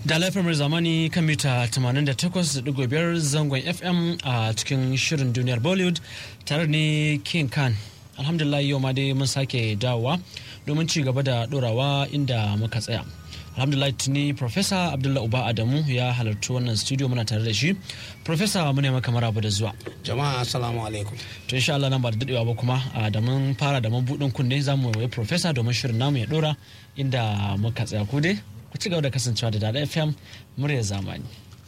da lafiyar zamani kan mita 88.5 zangon fm a cikin shirin duniyar bollywood tare ne king khan alhamdulillah yau ma dai mun sake dawowa domin ci gaba da dorawa inda muka tsaya alhamdulillah tuni professor abdullah uba adamu ya halarci wannan studio muna tare da shi professor mu ne maka maraba da zuwa jama'a assalamu alaikum to insha Allah nan ba da dadewa ba kuma da mun fara da mabudin kunne zamu yi professor domin shirin namu ya dora inda muka tsaya ku dai ku ci gaba da kasancewa da dada fm murya zamani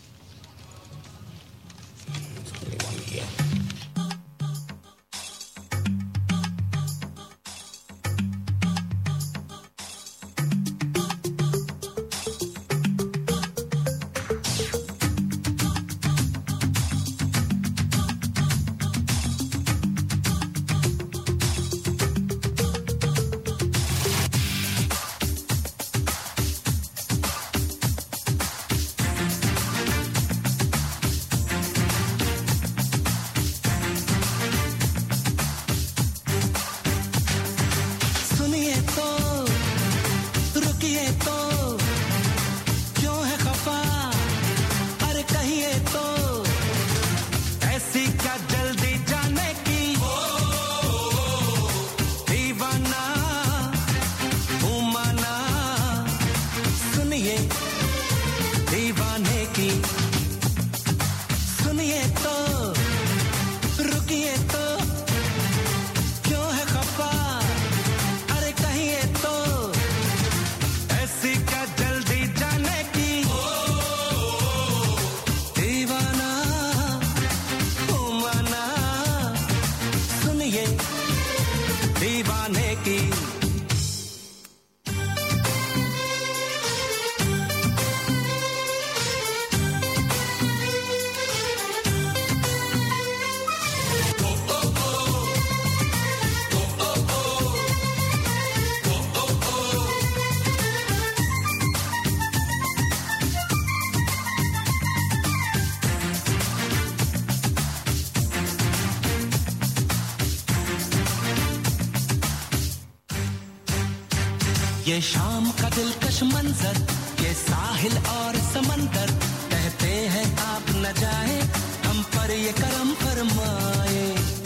ये शाम का दिलकश मंजर ये साहिल और समंदर कहते हैं आप न जाए हम पर ये करम फरमाए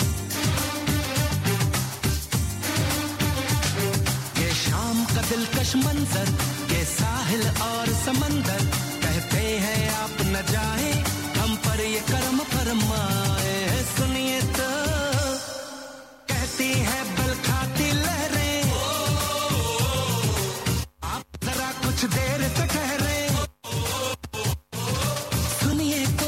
ये शाम का दिलकश मंजर ये साहिल और समंदर कहते हैं आप न जाए हम पर ये करम फरमाए सुनिए तो कहती है बल खाती लहरें कुछ देर से ठहरे सुनिए तो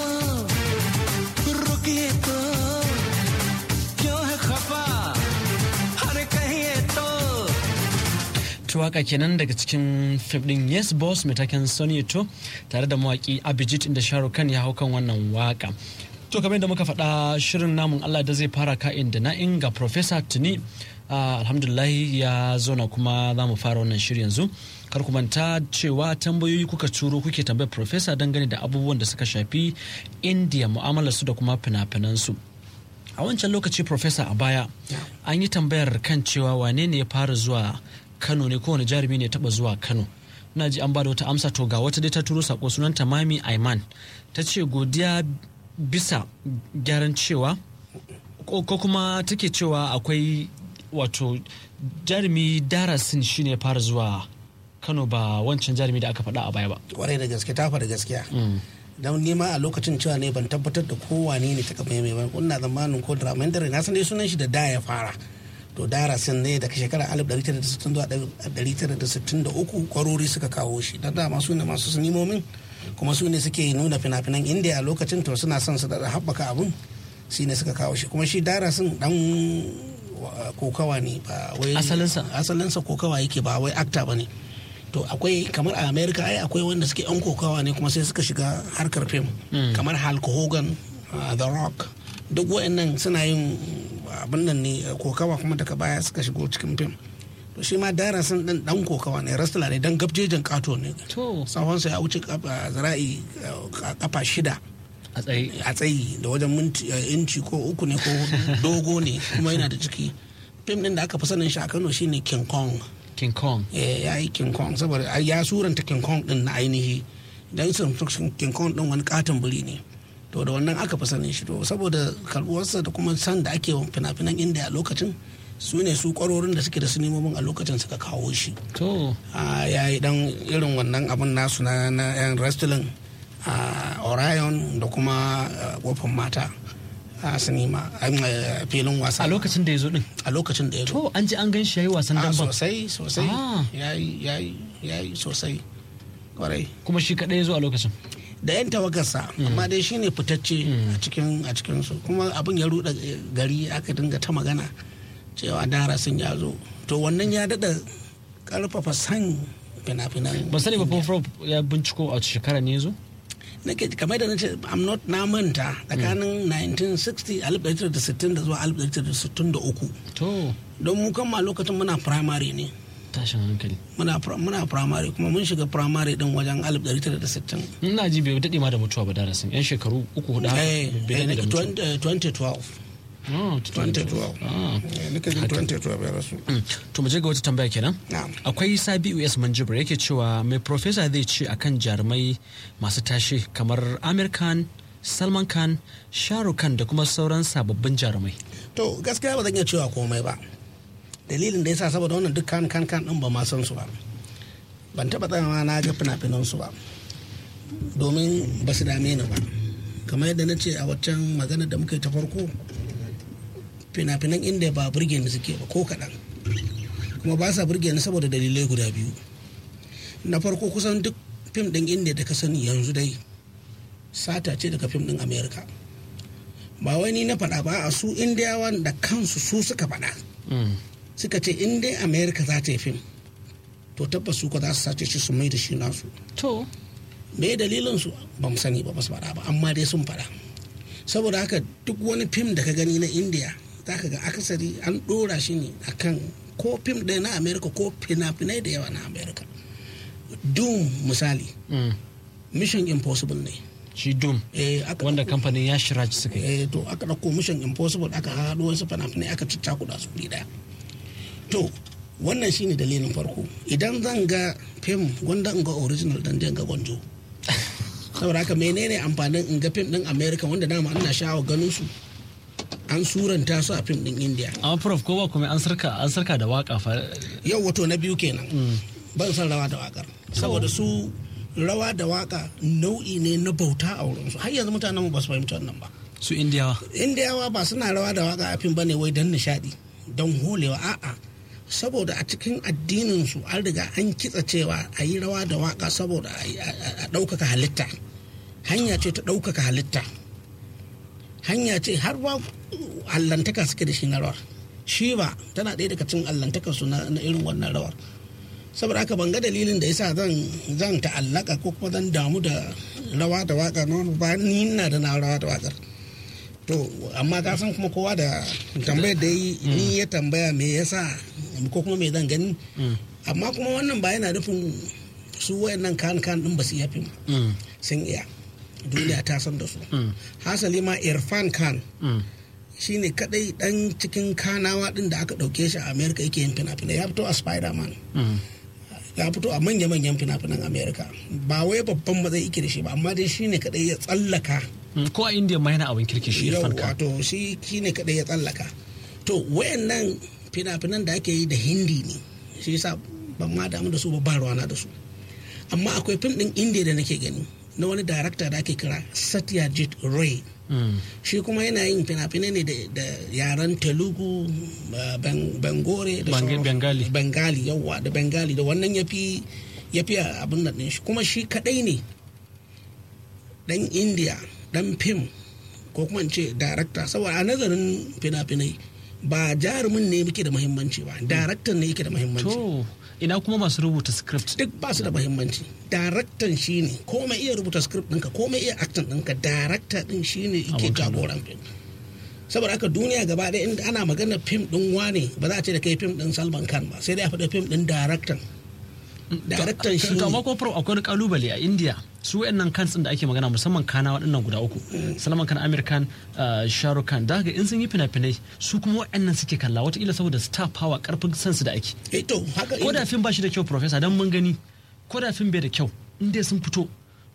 रुकिए तो क्यों है खफा हर कहिए तो waka kenan daga cikin fim din yes boss mai taken sony to tare da mawaki abijit inda shahrukh khan ya hau kan wannan waka to kamar da muka faɗa shirin namun allah da zai fara ka'in da na'in ga professor tuni alhamdulahi ya zauna kuma za mu fara wannan shirin yanzu kar ku manta cewa tambayoyi kuka turo kuke tambayar profesa dangane da abubuwan da suka shafi indiya mu'amalar su da kuma fina-finan su a wancan lokaci profesa a baya an yi tambayar kan cewa wane ne ya fara zuwa kano ne kowane jarumi ne ya taba zuwa kano na ji an ba da wata amsa to ga wata dai ta turo sako sunan tamami aiman ta ce godiya bisa gyaran cewa ko kuma take cewa akwai wato jarumi darasin shine ya fara zuwa kano ba wancan jarumi da aka faɗa a baya ba kwarai da gaske ta faɗa gaskiya don nema a lokacin cewa ne ban tabbatar da kowane ne ta kama mai ba kuna zamanin ko drama dare na san dai sunan shi da da ya fara to darasin ne daga shekarar 1960 zuwa 1963 kwarori suka kawo shi da dama su ne masu sinimomin kuma su ne suke nuna fina-finan indiya a lokacin to suna son su da haɓaka abun shi ne suka kawo shi kuma shi darasin dan kokawa ne ba wai asalinsa asalinsa kokawa yake ba wai akta ba ne to akwai kamar a america ai akwai wanda suke yan kokawa ne kuma sai suka shiga harkar fim kamar hulk hogan the rock duk wa'annan suna yin abin nan ne kokawa kuma daga baya suka shigo cikin fim to shi ma darasin din dan kokawa ne rastala ne dan gabjejin kato ne to tsawonsa ya wuce zira'i kafa shida a tsaye a tsayi da wajen minti inci ko uku ne ko dogo ne kuma yana da ciki fim din da aka fi sanin shi a kano shine king kong king kong ya yi king kong saboda ya suranta king kong din na ainihi dan sun king kong din wani katon biri ne to da wannan aka fi sanin shi to saboda karbuwarsa da kuma san da ake fina-finan inda a lokacin su ne su kwarorin da suke da sinimomin a lokacin suka kawo shi to ya yi dan irin wannan abun nasu na na yan wrestling a orion da kuma kofin mata a sinima a filin wasa a lokacin da ya zo din a lokacin da ya zo to an ji an gan shi yayi wasan a damban sosai sosai Ah. yayi yayi yayi sosai kwarai kuma shi kadai ya zo a lokacin da yan tawagarsa amma dai shine fitacce a cikin a cikin su kuma abin ya ruda gari aka dinga ta magana cewa dara sun ya zo to wannan ya dada karfafa san fina-finan ban sani ba Prof ya binciko a wace shekara ne ya zo nake kamar da nace I'm not na manta tsakanin 1960 1960 da zuwa 1963 to don mu kan ma lokacin muna primary ne tashin hankali muna pri- muna primary kuma mun shiga primary din wajen 1960 ina ji bai daɗe ma da mutuwa ba darasin yan shekaru uku hudu haka eh bai daɗe da eh, mutuwa 20 2012 Ah, 2012 Ah. Eh, nika jin 2012 ya rasu Mm. to mu je ga wata tambaya kenan na'am akwai sabi us manjibir yake cewa mai profesa zai ce akan jarumai masu tashe kamar amir khan salman khan shahrukh khan da kuma sauran sababbin jarumai to gaskiya ba zan iya cewa komai ba dalilin da yasa saboda wannan duk kan kan kan din ba ma san su ba ban taba tsayawa na ga fina-finan su ba domin ba su dame ni ba kamar yadda na ce a waccan magana da muka yi ta farko fina-finan inda ba burge ni suke ba ko kaɗan kuma ba sa burge ni saboda dalilai guda biyu na farko kusan duk fim ɗin inda da ka sani yanzu dai sata ce daga fim ɗin america ba wai ni na faɗa ba a su indiyawan da kansu su suka faɗa Mm. suka ce in dai america za ta yi fim to tabbas su ko za su sace shi su mai da shi nasu to me dalilin su ba mu sani ba ba su faɗa ba amma dai sun faɗa saboda haka duk wani fim da ka gani na india za ka ga akasari an ɗora shi ne akan ko fim ɗaya na america ko fina-finai da yawa na america doom misali mm. mission impossible ne shi doom eh, aka wanda ɗauko- kamfanin ya shira suka yi eh, to aka ɗauko mission impossible aka haɗo wasu fina-finai aka ciccakuɗa su wuri ɗaya to wannan shine dalilin farko idan zan ga fim gwanda in ga original dan je in ga gwanjo saboda haka menene amfanin in ga fim ɗin america wanda dama ana sha'awa ganin su an suranta su a fim ɗin india amma prof ko ba kuma an sarka an sarka da waka fa yau wato na biyu kenan ban san rawa da wakar saboda su rawa da waka nau'i ne na bauta a wurinsu har yanzu mutanen mu ba su fahimci wannan ba su indiyawa indiyawa ba suna rawa da waka a fim bane wai don nishadi don holewa a'a saboda a cikin addinin su an riga an kitsa cewa a yi rawa da waka saboda a yi- a a ɗaukaka halitta hanya ce ta ɗaukaka halitta hanya ce har ba allantaka suke da shi na rawar shi ba tana ɗaya daga cikin allantakar su na na irin wannan rawar saboda haka ban ga dalilin da yasa zan zan ta'allaka ko kuma zan damu da rawa da waka na wani ba ni na da na rawa da wakar to amma ka san kuma kowa da tambayar da yi ni ya tambaya me yasa ko kuma me zan gani amma kuma wannan ba yana nufin su wayannan kan kan din ba su iya fim Mm. sun iya duniya ta san da su Mm. hasali ma irfan khan Mm. shine kadai dan cikin kanawa din da aka dauke shi a america yake yin fina-finai ya fito a spider-man Mm. ya fito a manya-manyan fina-finan america ba wai babban matsayi yake da shi ba amma dai shine kadai ya tsallaka Mm. ko a indiya ma yana abin kirki shi yau irfan khan wato shi shine kadai ya tsallaka to wayannan fina-finan da ake yi da hindi ne shi yasa ban ma damu da su ba ba ruwana da su amma akwai fim din india da nake gani na wani darakta da ake kira satyajit ray Mm. shi kuma yana yin fina-finai ne da- da yaren telugu uh, ben- bengore da Bange- sauran- Bengali. bengali yawwa da bengali da wannan ya fi ya fi abin nan ɗin shi kuma shi kadai ne dan india dan fim ko kuma in ce darakta saboda a nazarin fina-finai ba jarumin ne muke da muhimmanci ba daraktan ne yake da muhimmanci to ina kuma masu rubuta script duk ba su da muhimmanci daraktan shi ne komai iya rubuta script ɗinka komai iya acting ɗinka darakta ɗin shi ne yake Abun kallo. jagoran fim saboda haka duniya gaba ɗaya inda ana magana fim ɗin wane ba za a ce da kai fim ɗin salman khan ba sai dai a faɗa fim ɗin daraktan daraktan shi to amma ne ko prof akwai wani kalubale a india su wayannan kans din da ake magana musamman kana waɗannan guda uku salman khan amir khan uh, shahrukh khan da haka in sun yi fina-finai su kuma wayannan suke kalla wataƙila saboda star power karfin sansu da ake eh to haka ko da fim ba shi da kyau professor dan mun gani ko da fim bai da kyau in dai sun fito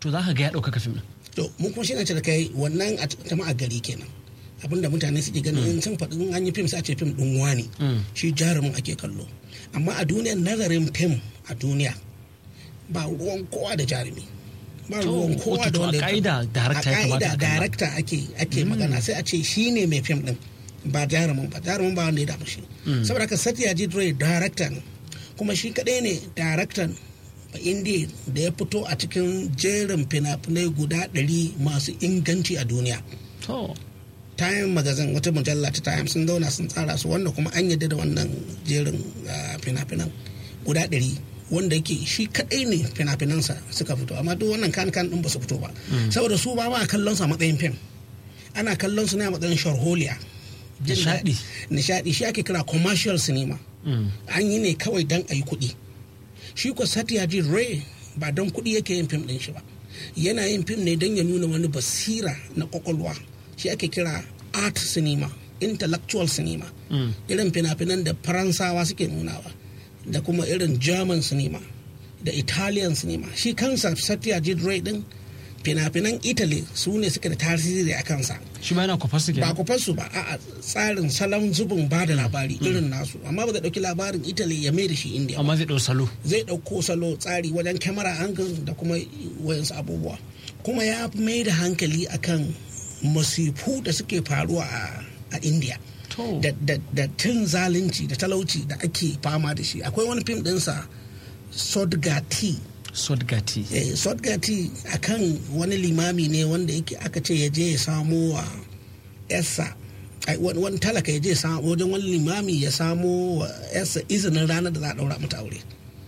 to za ka ga ya ɗaukaka fim ɗin to mu kuma shi na ce da kai wannan a jama'a gari kenan abinda mutane suke ganin in sun faɗi in an yi fim sai a ce fim ɗin wani shi jarumin ake kallo amma a duniyar nazarin fim a duniya ba ruwan kowa da jarumi ba To, ruwan kowa wato da wanda a ƙa'ida director ya a kamata a ƙa'ida kalla. director ake ake magana sai a ce shi ne mai fim ɗin ba jarumin ba jarumin ba wanda ya damu shi saboda haka satyajit ray director ne kuma shi kaɗai ne director ba indiya da ya fito a cikin jerin fina-finai guda ɗari masu inganci a duniya to time magazine wata mujalla ta time sun zauna sun tsara su wanda kuma an yadda da wannan jerin ah, fina-finan guda ɗari wanda yake shi kaɗai ne fina-finansa suka fito amma duk wannan kan kan ɗin ba su fito ba saboda su ba ba a kallon su a matsayin fim ana kallon su ne a matsayin sharholiya Jin Nishaɗi. daɗi. nishaɗi shi ake kira commercial cinema an yi ne kawai don a yi kuɗi shi ko satyajit ray ba don kuɗi yake yin fim ɗin shi ba yana yin fim ne don ya nuna wani basira na kwakwalwa shi ake kira art cinema intellectual cinema irin fina-finan da faransawa suke nunawa da kuma irin german cinema da italian cinema shi kansa satyajit ray din fina-finan italy su ne suke da tasiri a kansa shi ma yana kwafar su ba kenan ku su ba a tsarin salon zubin ba da labari irin nasu amma ba zai dauki labarin italy ya mai da shi india ba. amma zai ɗau salo zai dauko salo tsari wajen kyamara angle da kuma wayansu abubuwa kuma ya mai da hankali akan masifu da suke faruwa a, a india to da, da, da tun zalunci da talauci da ake fama da shi akwai wani fim dinsa sodgati sodgati eh, sodgati akan wani limami ne wanda yake aka ce ya je ya samo wa yarsa ai, wani wani talaka ya je ya samo wajen wani limami ya samo wa yarsa izinin ranar da za a daura mata aure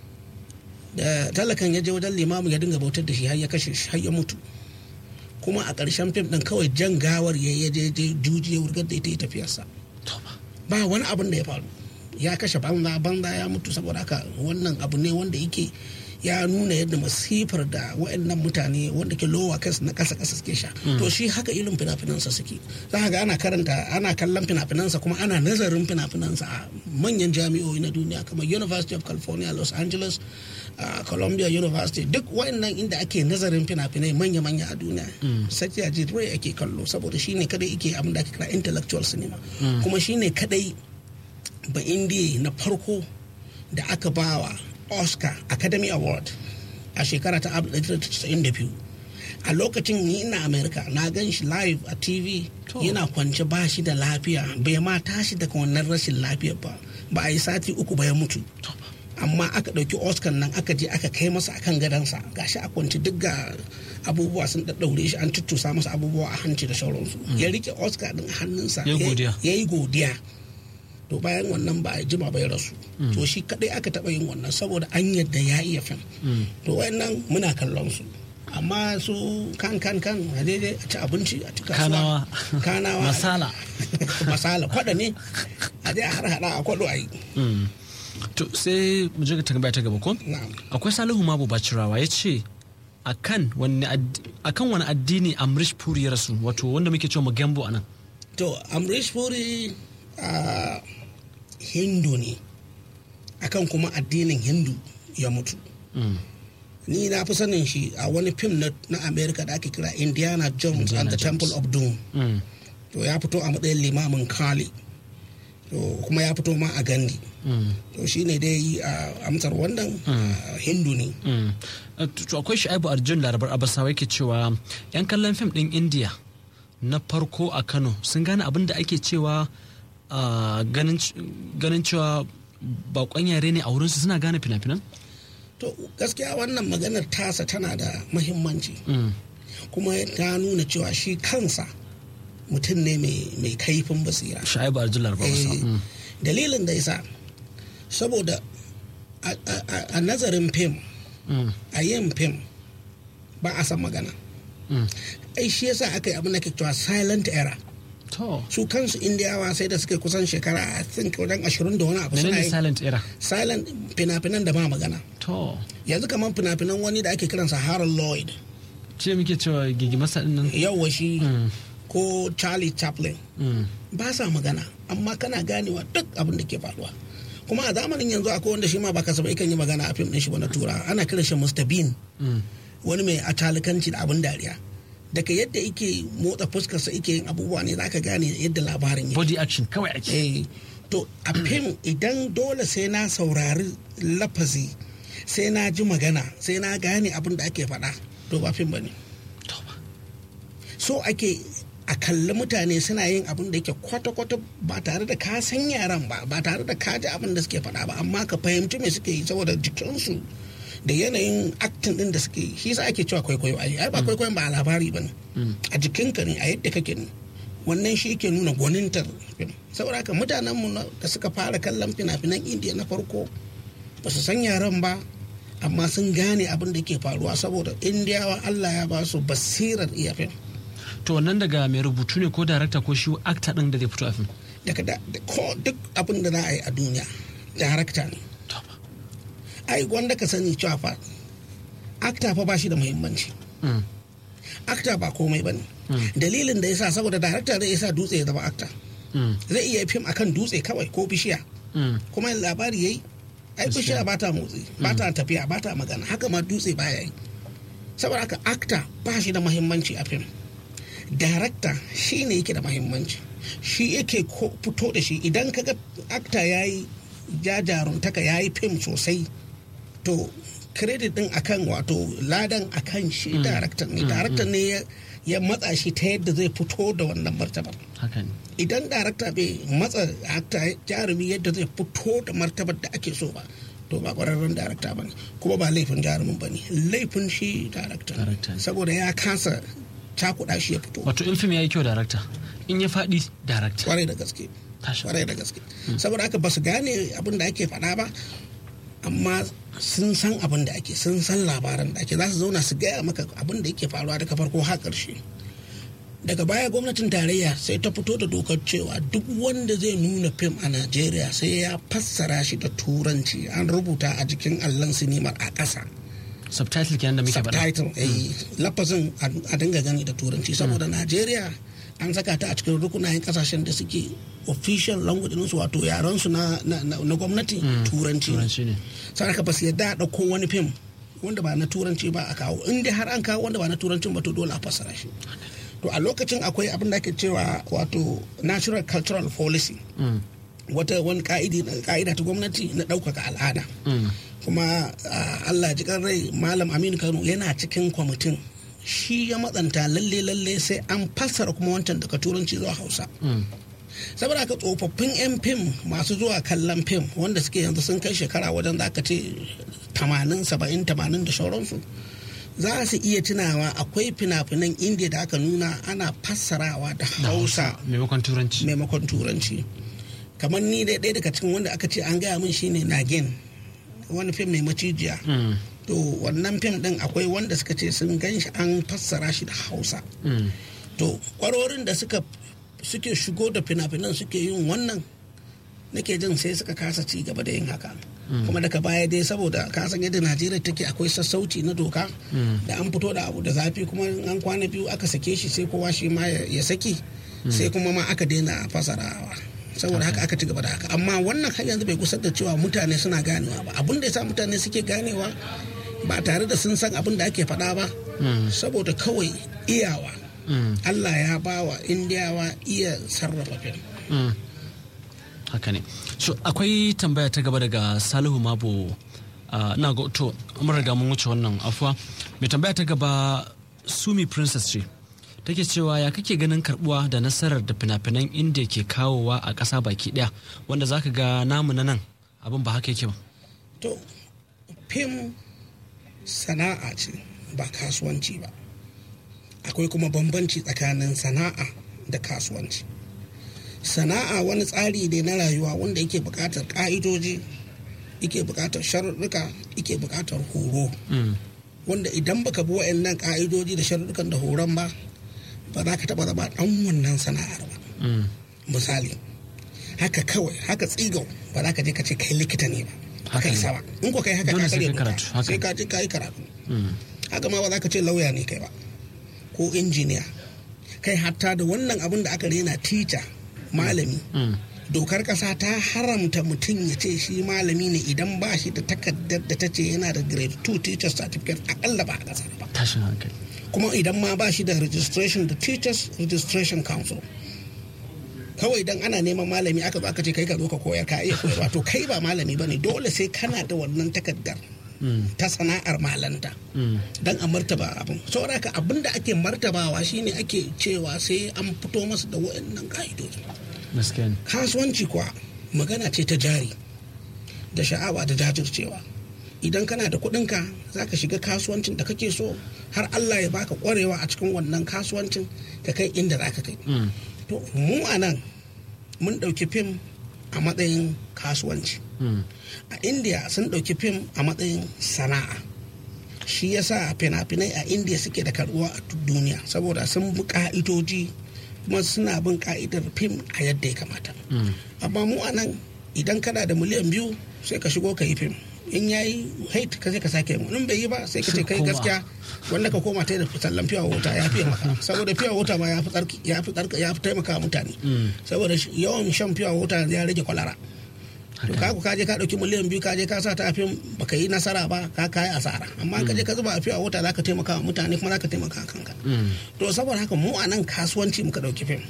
da talakan ya je wajen limamin ya dinga bautar da shi har ya kashe shi har ya mutu kuma a ƙarshen fim ɗin kawai jan gawar ya ya je je juji ya wurgar da ita ya tafiyarsa to ba ba wani abin da ya faru ya kashe banza banza ya mutu saboda haka wannan abu ne wanda yake ya nuna yadda masifar da waɗannan mutane wanda ke lowa kas na kasa kasa suke sha to shi haka irin fina-finansa suke za ka ga ana karanta ana kallon fina-finansa kuma ana nazarin fina-finansa a manyan jami'o'i na duniya kamar university of california los angeles uh, columbia university duk waɗannan inda ake nazarin fina-finai manya-manya a duniya satyajit ray ake kallo saboda shine kadai ake abin da ake kira intellectual cinema kuma shine kadai ba indiya na farko da aka bawa oscar academy award a shekara ta 1992 a lokacin ni ina america na gan shi live a tv To. yana kwance ba shi da lafiya bai ma tashi daga wannan rashin lafiyar ba ba a yi sati uku ba ya mutu amma aka ɗauki oscar nan aka je aka kai masa akan gadansa gashi a kwanci duk ga abubuwa sun ɗaɗɗaure shi an tuttusa masa abubuwa a hanci da sauransu ya rike oscar din a hannunsa Ya yi godiya. ya yi godiya to bayan wannan ba a jima bai rasu to shi kadai aka taba yin wannan saboda an yadda ya iya fim to wayannan muna kallon su amma su kan kan kan a daidai a ci abinci a ci kasuwa Kanawa. kanawa Masala. masala kwada ne a dai a har hada a kwado a yi Mm. to sai mu je ga tambaya ta gaba ko na'am akwai salihu mabu bacirawa ya ce akan wani ad- akan wani addini amrish puri ya rasu wato wanda muke cewa magambo a nan to amrish puri a hindu ne akan kuma addinin hindu ya mutu Mm. ni na fi sanin shi a wani fim na, na america da ake kira indiana jones Indiana and the Jones. temple of doom Mm. to ya fito a matsayin limamin kali to kuma ya fito ma a gandi Mm. to shi ne dai a amsar wannan a hindu ne Mm. Uh, to to akwai shu'aibu arjun larabar abasawa yake cewa yan kallon fim din india na farko a kano sun gane abin da ake cewa uh, ganin c- ganin cewa bakon yare ne a wurinsu suna gane fina-finan to gaskiya wannan maganar tasa tana da mahimmanci Mm. kuma ta nuna cewa shi kansa mutum ne mai mai kaifin basira shu'aibu arjun larabar abasawa Eh, dalilin da yasa saboda a- a- a a nazarin fim Mm. a yin fim ba a san magana Mm. ai shi yasa aka yi abin da ke cewa silent era to su kansu indiyawa sai da suka kusan shekara i think wajen ashirin da wani abu suna menene yi silent era silent fina-finan da ba magana to yanzu kamar fina-finan wani da ake kiransa harold lloyd ce muke cewa gigi masa din nan yauwa shi Mm. ko charlie chaplin Mm. ba sa magana amma kana ganewa duk abin da ke faruwa kuma a zamanin yanzu akwai wanda shi ma ba kasaba yakan yi magana a fim din shi ba na tura ana kiran shi Mr. Bean Mm. wani mai atalikanci da abin dariya daga yadda yake motsa fuskarsa yake yin abubuwa ne za ka gane yadda labarin yake body action kawai ake eh to a fim idan dole sai na saurari lafazi sai na ji magana sai na gane abin da ake faɗa to ba fim ba ne To ba. so ake a kalli mutane suna yin abin da yake kwata-kwata ba tare da ka san yaran ba ba tare da ka ji abin da suke faɗa ba amma ka fahimci me suke yi saboda jikinsu da yanayin acting din da suke yi shi sa ake cewa kwaikwayo ai ai ba kwaikwayon ba a labari ba ne a jikinka ne a yadda kake ne wannan shi ke nuna gwanintar fim saboda haka mutanenmu na- da suka fara kallon fina-finan indiya na farko ba su san yaran ba amma sun gane abin da ke faruwa saboda indiyawa allah ya ba su basirar iya fim to wannan daga mai rubutu ne ko darakta ko shi actor din da zai fito a fim daga da da- ko duk abin da za a yi a duniya darakta ne To ba. ai wanda ka sani cewa fa akta fa ba shi da muhimmanci Mm. akta ba komai ba ne dalilin da ya sa saboda darakta zai sa dutse ya zama akta Mm. zai iya fim akan dutse kawai ko bishiya Mm. kuma yin labari yayi ai bishiya ba ta motsi ba ta tafiya ba ta magana haka ma dutse ba ya yi saboda haka akta ba shi da mahimmanci a fim darakta shi ne yake da mahimmanci shi yake ko- fito da shi idan kaga akta ya yi jajaruntaka ya yi fim sosai to credit din akan wato ladan akan shi daraktan ne daraktan ne ya- ya matsa shi ta yadda zai fito da wannan martabar haka ne idan darakta bai matsa akta jarumi yadda zai fito da martabar da ake so ba to ba kwararren darakta ba ne kuma ba laifin jarumin ba ne laifin shi darakta Darakta ne. saboda ya kasa cakuɗa shi ya fito wato in fim ya yi kyau darakta in ya faɗi darakta kwarai da gaske tashi kwarai da gaske saboda haka ba su gane abin da ake faɗa ba amma sun san abin da ake sun san labaran da ake za su zauna su gaya maka abin da yake faruwa daga farko har ƙarshe daga baya gwamnatin tarayya sai ta fito da dokar cewa duk wanda zai nuna fim a najeriya sai ya fassara shi da turanci an rubuta a jikin allon sinimar a ƙasa subtitle kenan da muke faɗa subtitle eh, lafazin a- a dinga gani da turanci saboda najeriya an saka ta a cikin rukunayen kasashen da suke official language su wato yaran su na, na, na, na gwamnati turanci ne turanci ne saboda ba su yadda a ɗauko wani fim wanda ba na turanci ba a kawo in dai har an kawo wanda ba na turancin ba to dole a fassara shi to a lokacin akwai abin da ake cewa wato natural cultural policy Mm. wata wani ka'idi ka'ida ta gwamnati na ɗaukaka al'ada Mm. kuma ah, Allah ji kan rai malam Aminu Kano yana cikin kwamitin shi ya matsanta lalle lalle sai an fassara kuma wancan daga turanci zuwa Hausa Mm. saboda haka tsofaffin 'yan fim masu zuwa kallon fim wanda suke yanzu sun kai shekara wajen za ka ce 80 70 80 da sauransu za su iya tunawa akwai fina-finan indiya da aka nuna ana fassarawa da da hausa maimakon turanci maimakon turanci kamar ni dai ɗaya daga cikin wanda aka ce an gaya min shine nagin wani fim mai macijiya Mm. to wannan fim din akwai wanda suka ce sun gan shi an fassara shi da hausa Mm. to kwarorin da suka suke shigo da fina-finan suke yin wannan nake jin sai suka kasa ci gaba da yin haka kuma daga baya dai saboda kasan yadda najeriya take akwai sassauci na doka da an fito da abu da zafi kuma in an kwana biyu aka sake shi sai kowa shi ma ya ya saki sai kuma ma aka daina fasarawa saboda haka aka ci gaba da haka amma wannan har yanzu bai kusa da cewa mutane suna ganewa ba abin da ya sa mutane suke ganewa ba tare da sun san abin da ake faɗa ba saboda kawai iyawa Mm. Allah ya ba wa indiyawa iya sarrafa fim Mm. haka ne so akwai tambaya ta gaba daga salihu mabo ah, na ga to mun riga mun wuce wannan afuwa mai tambaya ta gaba sumi princess ce take cewa ya kake ganin karbuwa da nasarar da fina-finan india ke kawowa a ƙasa baki ɗaya wanda zaka ga namu na nan abin ba haka yake ba to fim sana'a ce ba kasuwanci ba akwai kuma bambanci tsakanin sana'a da kasuwanci sana'a wani tsari ne na rayuwa wanda yake buƙatar ƙa'idoji yake buƙatar sharuɗuka yake buƙatar horo Mm. wanda idan baka bi wa'annan ƙa'idoji da sharuɗukan da horon ba ba za ka taɓa zama ɗan wannan sana'ar ba Mm. misali haka kawai haka tsigau ba za ka je ka ce kai likita ne ba Haka haka ne. isa ba in ko kai haka Dole ka sai karya kai doka karatu, haka sai ne. ka je ka yi karatu Mm. haka ma ba za ka ce lauya ne kai ba ko injiniya kai hatta da wannan abin da aka rena tica malami Mm. dokar kasa ta haramta mutum ya ce shi malami ne idan ba shi da takardar da ta ce yana da grade 2 teachers certificate akalla ba a kasar ba tashin hankali kuma idan ma ba shi da registration da teachers registration council kawai idan ana neman malami aka zo aka ce kai ka zo ka koyar ka iya koyarwa to kai ba malami bane dole sai kana da wannan takardar ta sana'ar malanta dan a martaba abin saboda haka abin da ake martabawa shine ake cewa sai an fito masa da wayannan ka'idoji gaskiya ne kasuwanci kuwa magana ce ta jari da sha'awa da jajircewa idan kana da kuɗinka za ka shiga kasuwancin da kake so har allah ya baka ƙwarewa a cikin wannan kasuwancin ka kai inda za ka kai to mu a nan mun ɗauki fim a matsayin kasuwanci a india sun ɗauki fim a matsayin sana'a shi yasa fina-finai a india suke da karuwa a duniya saboda sun bi ka'idoji kuma suna bin ka'idar fim a yadda ya kamata amma mu a nan idan kana da miliyan biyu sai ka shigo ka yi fim in ya yi hate ka sai ka sake mu in bai yi ba sai ka ce kai Koma. gaskiya wanda ka koma ta da sallan fiya wuta ya fiye maka saboda fiya wuta ma ya fi tsarki ya fi tsarki ya fi taimaka wa mutane saboda shi- yawan shan fiya wuta ya rage kwalara to ka ka je ka dauki miliyan biyu ka je ka sa ta a fim baka yi nasara ba ka kai asara amma ka je ka zuba a fiya wuta zaka taimaka wa mutane kuma zaka taimaka wa kanka to saboda haka mu a nan kasuwanci muka dauki fim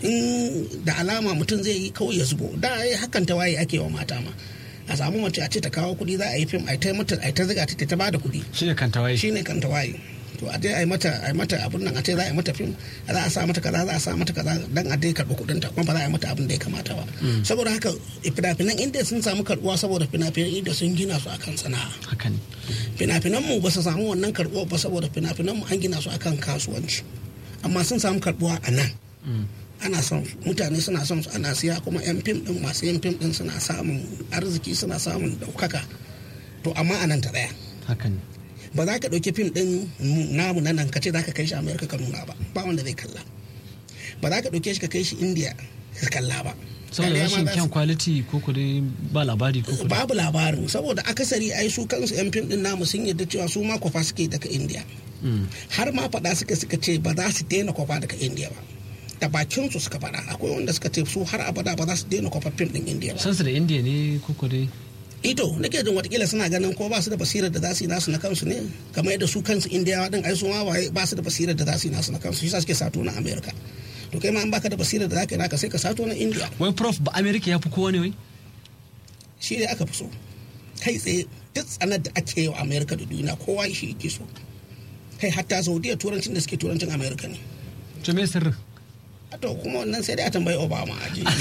in da alama mutum zai yi kawai ya zubo da ai hakan ta waye ake wa mata ma a samu mace a ce ta kawo kuɗi za a yi fim a ta mata a ta ziga ta ta bada kuɗi shi ne kan tawaye shine kan ta waye to a dai a yi mata a yi mata abun nan a ce za a yi mata fim za a sa mata kaza za a sa mata kaza dan a dai karɓi kuɗin ta kuma ba za a yi mata abin da ya kamata ba saboda haka fina-finan inda sun samu karɓuwa saboda fina-finan inda sun gina su akan sana'a haka ne fina-finan mu ba su samu wannan karɓuwa ba saboda fina-finan mu an gina su akan kasuwanci amma sun samu karɓuwa a nan ana son su. mutane suna son su ana siya kuma yan fim din masu yin fim din suna samun arziki suna samun daukaka to amma a nan ta tsaya haka ne ba za ka ɗauki fim ɗin namu na nan ka ce za ka kai shi amerika ka nuna ba ba wanda zai kalla ba za ka ɗauke shi ka kai shi india ka kalla ba saboda Kariya ma rashin za su- kyan kwaliti ko ku dai ba labari ko ku dai babu labarin saboda akasari ai su kansu yan fim din namu sun yarda cewa su ma kwafa suke daga india har ma faɗa suka suka ce ba za su daina kwafa daga india ba da bakin su suka faɗa akwai wanda suka ce su har abada ba za su daina kwafa fim din india ba san su da indiya ne ko ku dai ito nake jin watakila suna ganin ko ba su da basirar da za su yi nasu na kansu ne kamar yadda su kansu indiyawa din ai su ma waye ba su da basirar da za su yi nasu na kansu shi sa suke sato na america to kai ma an baka da basirar da za ka yi naka sai ka sato na india wai prof ba amerika ya fi kowa ne wai shi ne aka fi so kai tsaye duk tsanar da ake yi wa amerika da duniya kowa shi yake so kai hatta saudiya turancin da suke turancin amerika ne to me sirrin a to kuma wannan sai dai a tambayi obama a ji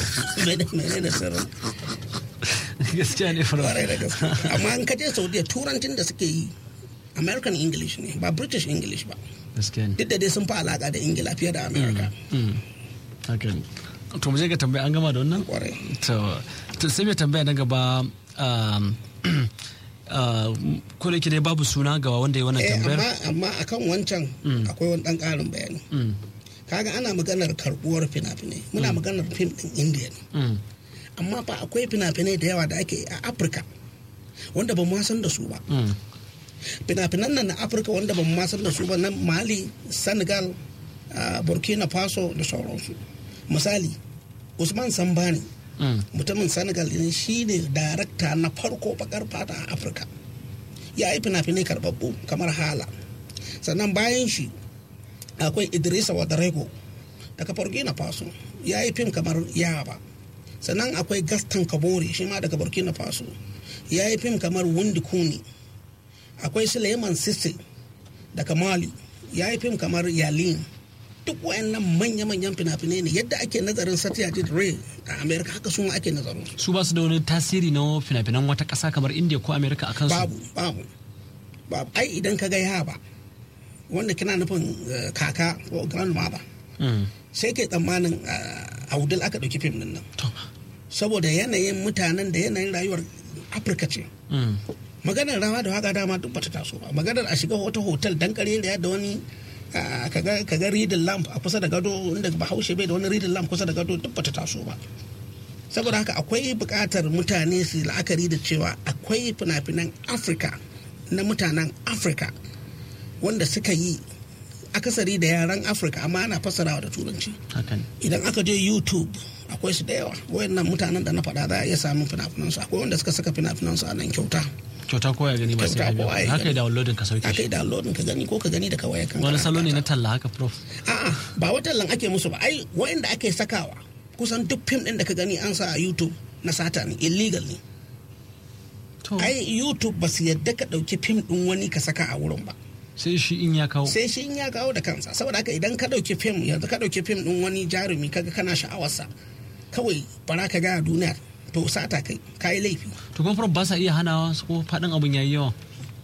mene da sirrin gaskiya ne prof kwarai da gaske amma in ka je saudiya turancin da suke yi american english ne ba british english ba gaskiya ne duk da dai sun fi alaka da ingila fiye da america Mm. haka ne to mu je ga tambaya an gama da wannan kwarai to to sai mai tambaya na gaba um, uh, ko da yake dai babu suna ga wanda ya wannan eh tambayar amma amma akan wancan akwai wani dan karin bayani Mm, kaga ana maganar karbuwar fina-finai muna maganar fim din india ne mm, amma fa akwai fina-finai da yawa da ake yi a afirka wanda ba mu ma san da su ba mm. fina-finan nan na afirka wanda ba mu ma san da su ba na mali senegal ah, burkina faso da sauransu misali usman sambani Mm. mutumin senegal ne shi ne darakta na farko bakar fata a afirka ya yi fina-finai karbabbu kamar hala sannan bayan shi akwai idrisa wadarego daga burkina faso ya yi fim kamar yaba sannan akwai gaston kabori shi ma daga burkina faso ya yi fim kamar wundi kuni akwai suleiman sisse daga mali ya yi fim kamar yalin duk wayannan manya-manyan fina-finai ne yadda ake nazarin satyajit ray a america haka su ma ake nazarin su su ba su da wani tasiri na fina-finan wata ƙasa kamar indiya ko amerika a kansu babu babu babu ai idan ka ga yaba wanda kina nufin eh, kaka ko grandmother Mm. sai kai tsammanin eh, a wudil aka ɗauki fim din nan to saboda yanayin mutanen da yanayin rayuwar afirka ce mm. maganar rawa da waka dama duk bata taso ba maganar a shiga wata hotel dan kareriya da wani ah, kaga kaga reading lamp a kusa da gado inda bahaushe bai da wani reading lamp kusa da gado duk bata taso ba saboda haka akwai buƙatar mutane su yi la'akari da cewa akwai fina-finan afirka na mutanen afirka wanda suka yi akasari da yaran afirka amma ana fassarawa da turanci haka ne idan aka je youtube akwai su da yawa wayannan mutanen da na faɗa za a iya samun fina-finan su akwai wanda suka saka fina-finan su a nan kyauta kyauta ko ya gani ba sai Kyauta ka ko ya biya haka gani. yi downloading ka sauke aka shi yi downloading ka gani ko ka gani daga wayar kan wani salo ne na talla haka prof a'a ba wata lan ake musu ba ai wayanda ake sakawa kusan duk fim din da ka gani an sa a YouTube na sata ne illegal ne to ai YouTube ba su yadda ka ɗauki fim din wani ka saka a wurin ba sai shi in ya kawo sai shi in ya kawo da kansa saboda haka idan ka ɗauki fim yanzu ka ɗauki fim din wani jarumi kaga kana sha'awarsa kawai bara ka ga a duniya to sata kai ka yi laifi to kuma prof ba sa iya hanawa su ko faɗin abin yayi yawa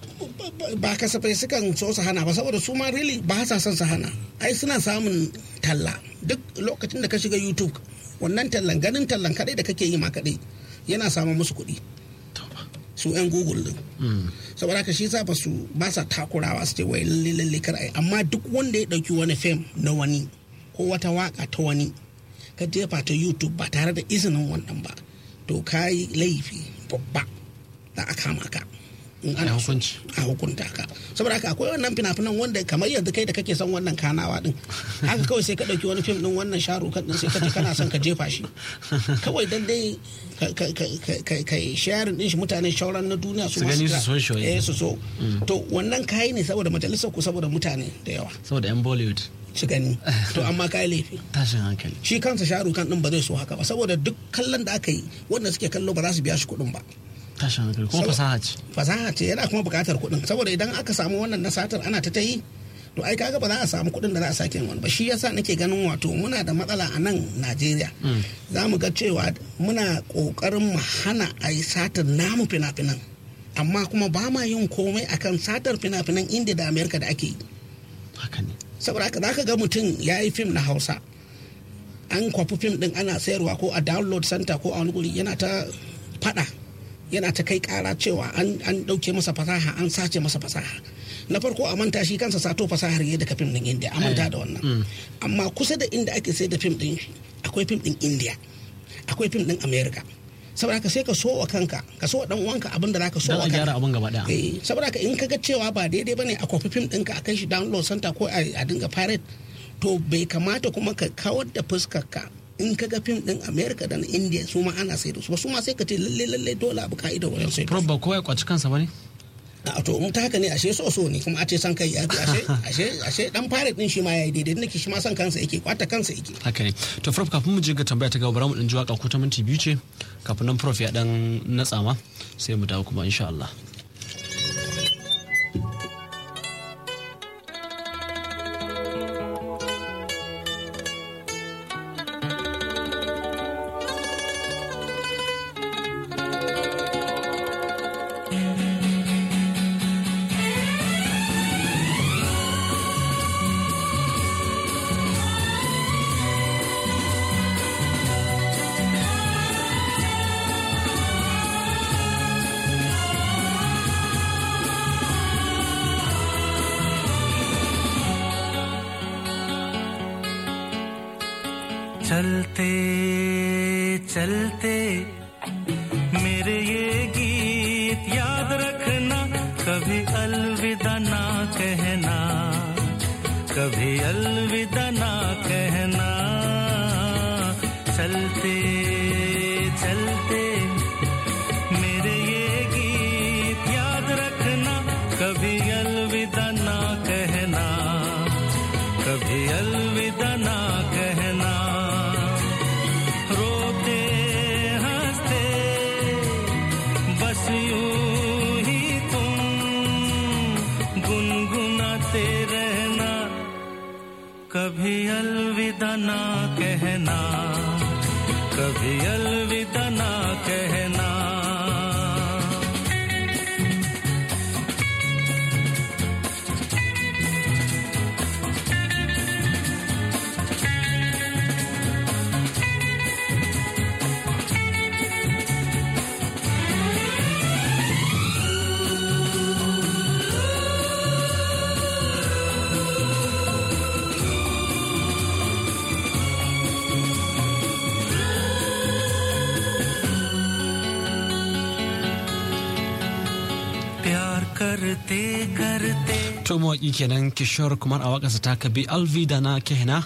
ba kasafai sukan so su hana ba saboda su ma really ba sa son su hana ai suna samun talla duk lokacin da ka shiga youtube wannan tallan ganin tallan kadai da kake yi ma kadai yana samun musu kuɗi to ba su yan google din Mm. saboda haka shi sa ba su ba sa takurawa su ce wai lalle lalle kar ai amma duk wanda ya dauki wani fim na wani ko wata waka ta wani ka jefa ta youtube ba tare da izinin wannan ba to ka yi laifi babba za a kama ka in A ana so hukunci. a hukunta ka saboda haka akwai wannan fina-finan wanda kamar yanzu kai da kake son wannan kanawa din haka kawai sai ka dauki wani fim din wannan sharukan din sai ka ce kana son ka jefa shi kawai dan dai ka- ka- ka- ka- ka- ka yi sharing din shi mutane shauran na duniya su Su ma gani ga- su so shi wai. eh su so to wannan kayi ne saboda majalisar ku saboda mutane da yawa saboda yan bollywood su gani to amma kayi laifi tashin hankali shi kansa sharukan din ba zai so haka ba saboda duk kallon da aka yi wanda suke kallo ba za su biya shi kuɗin ba tashin hankali kuma Sabo- fasaha ce fasaha ce yana kuma buƙatar kuɗin saboda idan aka samu wannan nasatar ana ta ta yi to ai kaga ba za a samu kuɗin da za a sake yin wani ba shi yasa nake ganin wato muna da matsala a nan Najeriya za mu ga cewa muna ƙoƙarin mu hana a yi satar namu fina-finan amma kuma ba ma yin komai akan satar fina-finan Indiya da Amerika da ake yi haka ne saboda haka zaka ga mutum ya yi fim na hausa an kwafi fim din ana sayarwa ko a download center ko a wani guri yana ta fada yana ta kai kara cewa an an dauke masa fasaha an sace masa fasaha na farko a manta shi kansa sato fasahar yadda ka fim din india a manta da wannan amma kusa da inda ake sayar da fim din akwai fim din india akwai fim din america saboda haka sai ka so wa kanka ka so wa dan uwanka abin da zaka so don wa a gyara kanka abin gaba daya eh saboda haka in kaga cewa ba daidai bane a kwafi fim ɗinka a kai shi download center ko a a dinga pirate to bai kamata kuma ka kawar da fuskar ka in kaga fim ɗin america da na india su ma ana sai da su ba su ma sai ka ce lalle lalle dole abu ka'ida wajen sai da prof ba kowa ya kwaci kansa ba ne a to in ta haka ne ashe so so ne kuma a ce san kai ya fi ashe ashe ashe dan pirate din shi ma yayi daidai nake shi ma san kansa yake kwata kansa yake haka ne to prof kafin mu je ga tambaya ta gaba bara mu dan ji waka ko ta minti biyu ce kafin nan prof ya dan natsa ma sai mu dawo kuma insha Allah चलते चलते मेरे ये गीत याद रखना कभी अलविदा ना कहना कभी अलविदा ना कहना चलते चलते मेरे ये गीत याद रखना कभी अलविदा ना कहना कभी अलविदा ना कहना रोते हंसते बस यूं ही तुम गुनगुनाते रहना कभी अलविदा ना कहना कभी अलविदा ना कहना प्यार करते करते to mawaki kenan kishore kumar a wakarsa ta kabi alvi da na kehna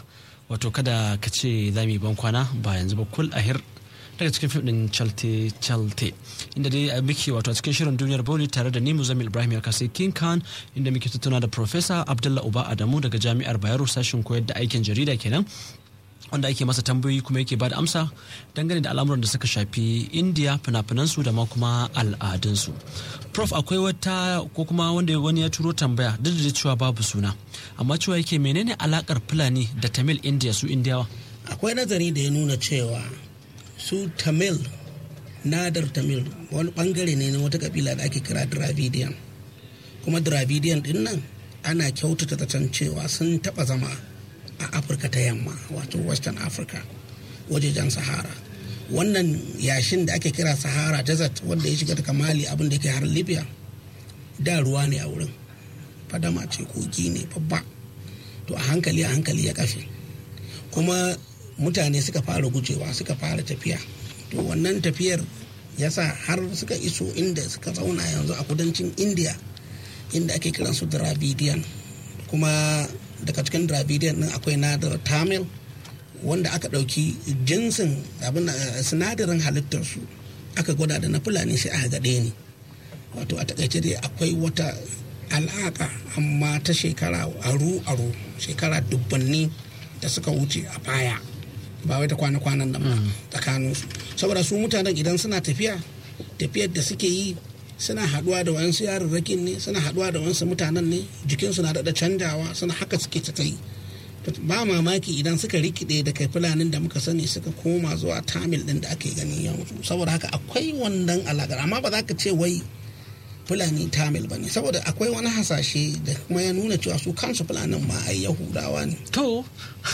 wato kada ka ce za mu yi ban kwana ba yanzu ba kul ahir daga cikin fim din chalte chalte inda dai a muke wato a cikin shirin duniyar boli tare da ni muzamil ibrahim ya kasai king khan inda muke tattauna da professor abdullah uba adamu daga jami'ar bayero sashen koyar da aikin jarida kenan wanda ake masa tambayoyi kuma yake bada amsa dangane da al'amuran da suka shafi indiya fina-finansu da ma kuma al'adunsu prof akwai wata ko kuma wanda wani ya turo tambaya duk da cewa babu suna amma cewa yake menene alakar fulani da tamil indiya su indiyawa akwai nazari da ya nuna cewa su tamil nadar tamil wani bangare ne na wata kabila da ake kira dravidian kuma dravidian din nan ana kyautata zaton cewa sun taba zama a afirka ta yamma wato western africa wajejen sahara wannan yashin da ake kira sahara desert wanda ya shiga daga mali abin da ke har libya da ruwa ne a wurin fadama ce kogi ne babba to a hankali a hankali ya kafe kuma mutane suka fara gujewa suka fara tafiya to wannan tafiyar ya sa har suka iso inda suka zauna yanzu a kudancin india inda ake kiransu dravidian kuma daga cikin dravidian din akwai nadar tamil wanda aka ɗauki jinsin abin sinadarin halittarsu aka gwada da na fulani sai aka gaɗe ne wato a takaice dai akwai wata alaƙa amma ta shekara aru-aru shekara dubbanni da suka wuce a baya ba wai ta kwana-kwanan nan ba tsakaninsu saboda su mutanen idan suna tafiya tafiyar da suke yi suna haduwa da wayansu yarurrakin ne suna haduwa da wayansu mutanen ne jikinsu na daɗa canjawa suna haka suke ta yi ba mamaki idan suka rikide da kai fulanin da muka sani suka koma zuwa tamil din da ake gani yanzu saboda haka akwai wannan alaƙar amma ba za ka ce wai fulani tamil ba ne saboda akwai wani hasashe da kuma ya nuna cewa su kansu fulanin ma ai yahudawa ne to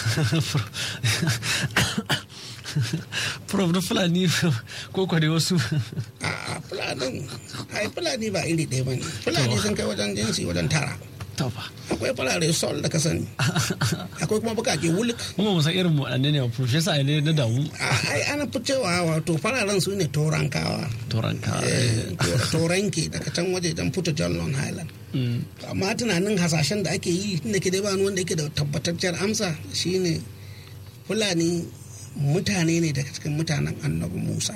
prof na fulani ko kwade wasu a fulanin ai fulani ba iri ɗaya ba ne fulani sun kai wajen jinsi wajen tara to fa akwai farare sol da ka sani akwai kuma bukake wuluk kuma musan irin waɗanne ne prof yasa ne na damu ai ana fi cewa wato fararen su ne torankawa toranka toranke daga can waje dan fito john long highland amma tunanin hasashen da ake yi tunda ke dai ba wanda yake da tabbatacciyar amsa shine fulani mutane ne daga cikin mutanen annabi musa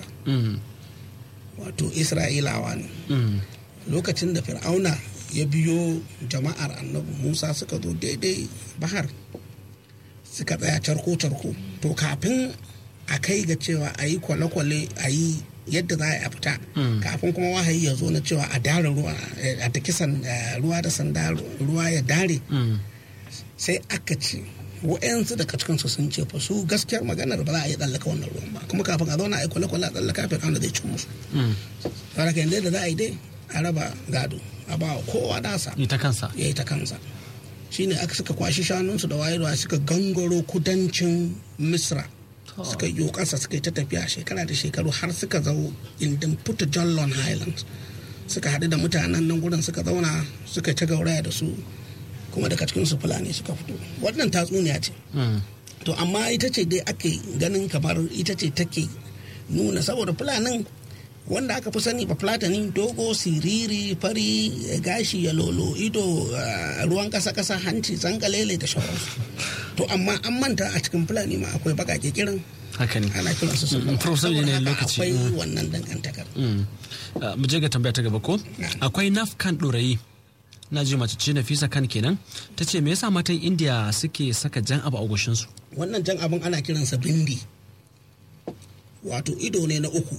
wato isra'ilawa ne lokacin da fir'auna ya biyo jama'ar annabi musa suka zo daidai bahar suka tsaya carko-carko to kafin a kai ga cewa a yi kwale-kwale a yi yadda za a fita kafin kuma wahayi ya zo na cewa a dare ruwa a ta kisan ruwa da sanda ruwa ya dare sai aka ce wa'yansu daga cikinsu sun ce fa su gaskiyar maganar ba za a yi tsallaka wannan ruwan ba kuma kafin a zauna a yi kwale-kwale a tsallaka fir'auna zai cin musu saboda yadda da za a yi dai a raba gado a ba kowa nasa ita kansa ya yi ta kansa shine aka suka kwashi shanunsu da wayarwa suka gangaro kudancin misra suka yi kasa suka yi ta tafiya shekara da shekaru har suka zo indin puta jallon highlands suka haɗu da mutanen nan gurin suka zauna suka ta gauraya da su kuma daga cikin su fulani suka fito wannan tatsuniya ce to amma ita ce dai ake ganin kamar ita ce take nuna saboda fulanin wanda aka fi sani ba platani dogo siriri fari gashi ya lolo ido ruwan kasa kasa hanci zangalele da shawararsu to amma an manta a cikin fulani ma akwai bakake kirin haka ne ana kiran su Professor ne lokaci akwai wannan dangantakar mu je ga tambaya ta gaba ko akwai nafkan ɗorayi na ji mace ce nafisa kan kenan ta ce me yasa matan indiya suke saka jan abu a goshinsu wannan jan abin ana kiransa bindi wato ido ne na uku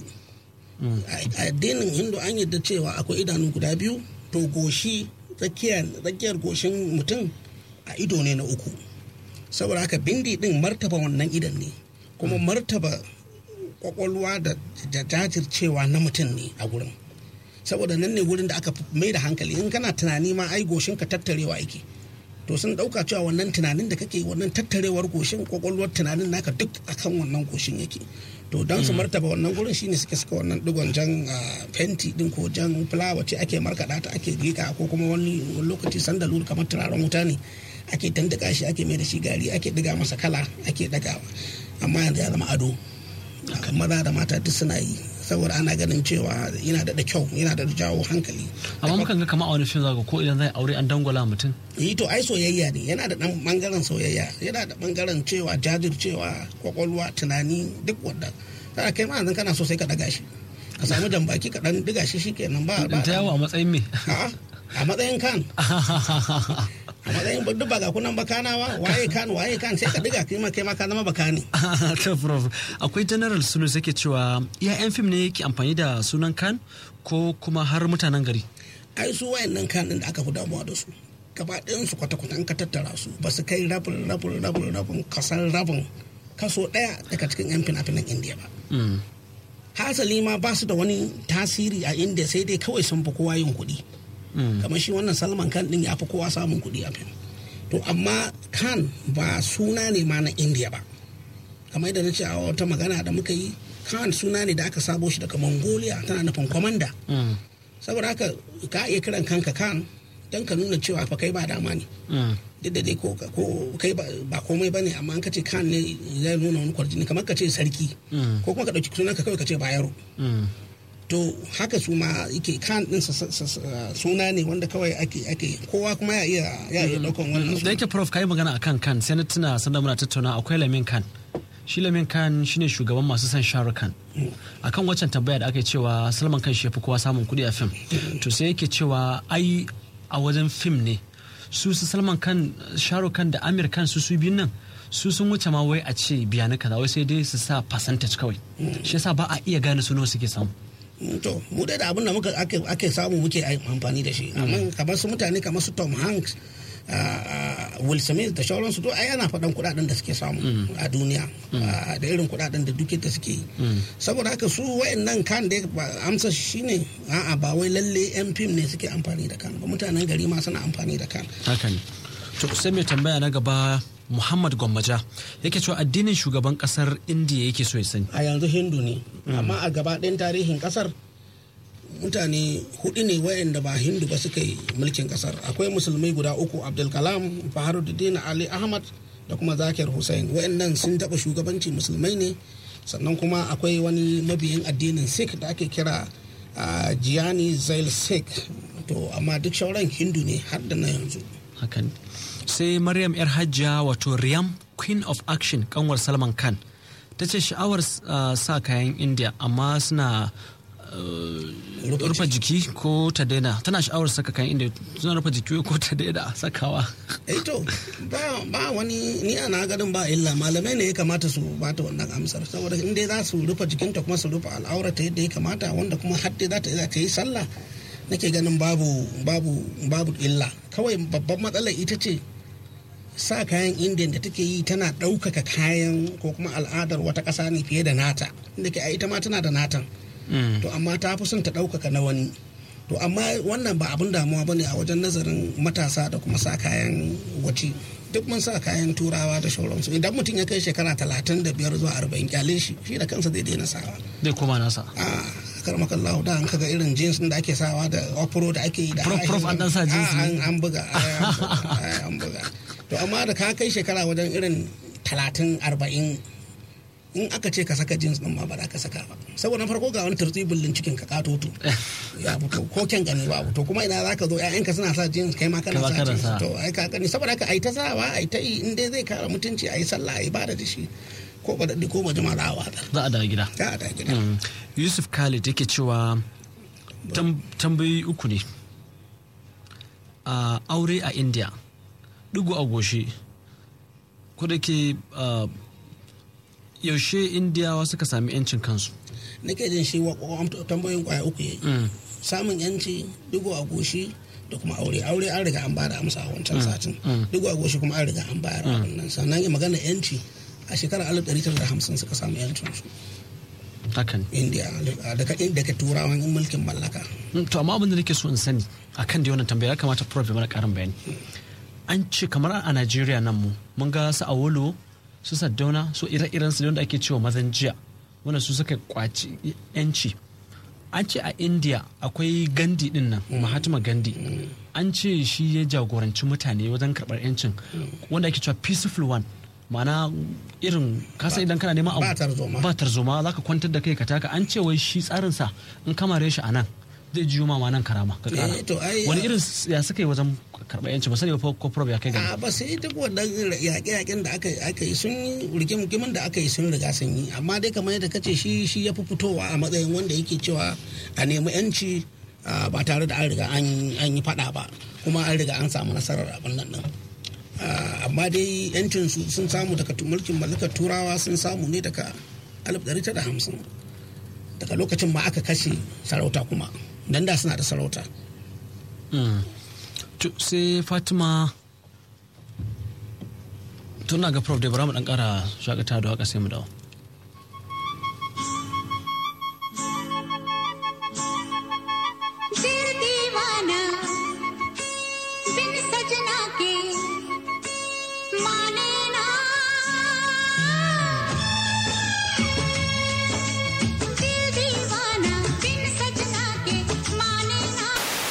a addinin hindu an yadda cewa akwai idanu guda biyu to goshi tsakiyar goshin mutum a ido ne na uku saboda haka bindi din martaba wannan idan ne kuma martaba kwakwalwa da jajircewa na mutum ne a gurin saboda nan ne gurin da aka mai da hankali in kana tunani ma ai goshin ka tattarewa yake to sun dauka cewa wannan tunanin da kake wannan tattarewar goshin kwakwalwar tunanin naka duk akan wannan goshin yake to don su martaba wannan gurin shine suke suka wannan digon jan fenti din ko jan fulawa ce ake markaɗa ta ake rika ko kuma wani lokaci sandalu kamar turaren wuta ne ake dandaka shi ake mai da shi gari ake diga masa kala ake dagawa amma yanzu ya zama ado maza da mata duk suna yi saboda ana ganin cewa yana da kyau yana da jawo hankali amma mukan ga kama a wani fim zaka ko idan zai aure an dangwala mutum yi to ai soyayya ne yana da dan bangaren soyayya yana da bangaren cewa jajircewa kwakwalwa tunani duk wanda kana kai ma yanzu kana so sai ka daga shi ka samu jambaki ka dan diga shi shikenan ba ba ta yawo a matsayin me A'a, a matsayin kan a matsayin duk ba ga kunan bakanawa waye kan waye kan sai ka diga kai ma kai ma ka zama bakani to prof akwai general sulu yake cewa iya yan fim ne yake amfani da sunan kan ko kuma har mutanen gari ai su wayannan kan din da aka fi damuwa da su gaba ɗayan su kwata-kwata an ka tattara su ba su kai rabin rabin rabin rabin kasan rabin kaso ɗaya daga cikin yan fina-finan indiya ba Mm. hasali ma ba su da wani tasiri a inda sai dai kawai sun fi kowa yin kuɗi Mm. kamar shi wannan salman khan din ya fi kowa samun kuɗi a fim to amma khan ba suna ne ma na indiya ba kamar yadda na ce a wata magana da muka yi khan suna ne da aka sabo shi daga mongolia tana nufin kwamanda Mm. saboda haka ka iya kiran kanka khan don ka nuna cewa fa kai ba dama ne Mm. duk da dai ko ko kai ba ba komai bane amma an ka ce khan ne zai nuna wani kwarjini kamar ka ce sarki Mm. ko kuma ka ɗauki sunan ka kawai ka ce bayaro Mm. to haka su ma yake kan din sa- sa- sa- suna ne wanda kawai ake ake kowa kuma ya iya ya iya daukan wannan da suna. yake prof kai magana akan kan sai na tuna sanda muna tattauna akwai lamin kan shi lamin kan shine shugaban masu son shahrukh khan akan waccan tambaya da aka yi cewa salman kan shi ya fi kowa samun kuɗi a fim to sai yake cewa ai a wajen fim ne su su salman kan shahrukh khan da amir kan su su biyun nan su sun wuce ma wai a ce biya na kaza wai sai dai su sa percentage kawai shi yasa ba a iya gane su nawa suke samu Mm, to mu dai da abin da muka ake ake samu muke ai- amfani da shi amma kamar su mutane kamar su Tom Hanks ah, ah, Will Smith da sauransu to ai ana faɗan kuɗaɗen da suke samu a duniya ah, da irin kuɗaɗen da duke da suke yi saboda haka su wayannan kan da amsa shine a'a ba wai lalle yan fim ne suke amfani da kan ba mutanen gari ma suna amfani da kan haka ne to sai mai tambaya na gaba muhammad gwammaja yake cewa addinin shugaban kasar indiya yake so ya sani a yanzu hindu ne amma a gaba ɗayan tarihin ƙasar mutane hudu ne wayanda ba hindu ba suka yi mulkin ƙasar akwai musulmai guda uku abdulkalam faharuddin ali ahmad da kuma zakir hussein wayannan sun taɓa shugabanci musulmai ne sannan kuma akwai wani mabiyin addinin sikh da ake kira ah, gianni zail sikh to amma duk shauran hindu ne har da na yanzu haka ne sai maryam yar hajjiya wato riyam queen of action kanwar salman khan ta ce sha'awar uh, sa kayan india amma suna uh, rufe jiki ko ta daina tana sha'awar saka kayan india suna rufe jiki ko ta daina sakawa eh to ba ba wani ni ana ganin ba illa malamai ne ya kamata su bata wannan amsar saboda in dai za su rufe jikinta kuma su rufe al'aurata yadda ya kamata wanda kuma har dai za ta za ta yi sallah nake ganin babu babu babu illa kawai babban matsalar ita ce sa kayan indian da take yi tana ɗaukaka kayan ko kuma al'adar wata ƙasa ne fiye da nata inda ke a ita ma tana da natan Mm. to amma ta fi son ta ɗaukaka na wani to amma wannan ba abin damuwa bane a wajen nazarin matasa da kuma sa kayan wace duk mun sa kayan turawa da shauransu idan mutum ya kai shekara talatin da biyar zuwa arba'in kyale shi shi da kansa zai daina sawa zai koma nasa a karmakallahu da an kaga irin jeans da ake sawa da opero da ake yi da Prof, prof, an dan sa jeans Ah, ne. an an buga ai, an buga, ai, an buga to amma da ka kai shekara wajen irin talatin arba'in in aka ce ka saka jeans din ma ba za ka saka ba saboda na farko ga wani turtsi bullin cikin ka katoto ya fito ko kyan gani ba to kuma ina za ka zo ƴaƴanka suna sa jeans kai ma kana Kai ma sa kana jeans sa. to ai ka gani saboda haka ai ta sawa ai ta yi in dai zai kara mutunci ai sallah ai bada da shi ko ba daɗi ko ba jima za a watsar za a dawo gida za a da gida Mm. yusuf khalid yake cewa tam- tambayoyi uku ne a aure a india dugu a goshi ko da ke ah, yaushe indiyawa suka sami 'yancin kansu nake jin shi wa wa- tambayoyin kwaya uku yayi Mm. samun yanci digo a goshi da kuma aure aure an riga an bada amsa a wancan satin digo a goshi kuma an riga an bayar a wannan sannan ya magana yanci a shekarar 1950 suka samu yancin su hakan india daga daga turawan mulkin mallaka Mm, to amma abin da nake so in sani akan da wannan tambaya ya kamata prof ya mana karin bayani an ce kamar a Najeriya nan mu mun ga su Awolo su Saddauna su ire-iren su da ake cewa mazan jiya wanda su suka kwaci yanci an ce a India akwai Gandhi din nan Mahatma Gandhi an ce shi ya jagoranci mutane wajen karɓar yancin wanda ake cewa peaceful one mana irin kasa idan kana neman abu ba tarzoma. ba tarzoma za ka kwantar da kai ka taka an ce wai shi tsarinsa in kamare shi a nan zai jiyo ma ma nan karama ka kara Eh, to ai, wani ah, irin s- ya suka yi wajen karɓar yanci ba sani ba ko prob ya kai gani a ba sai duk wannan yaƙe-yaƙen da aka aka yi sun yi rigimin da aka yi sun riga sun yi amma dai kamar yadda kace shi shi ya fi fitowa a matsayin wanda yake cewa a nemi yanci ah, ba tare da an riga an an yi faɗa ba kuma an riga an samu nasarar abin nan din Ah, amma dai yancin su sun samu daga tu- mulkin mallakar turawa sun samu ne daga 1950 daga lokacin ma aka kashe sarauta kuma dan da suna da sarauta Mm. To, sai fatima tuna ga prof da bara mu dan kara shakata da waka sai mu dawo दिल दीवाना बिन सजना के माने ना दिल दीवाना बिन सजना के माने ना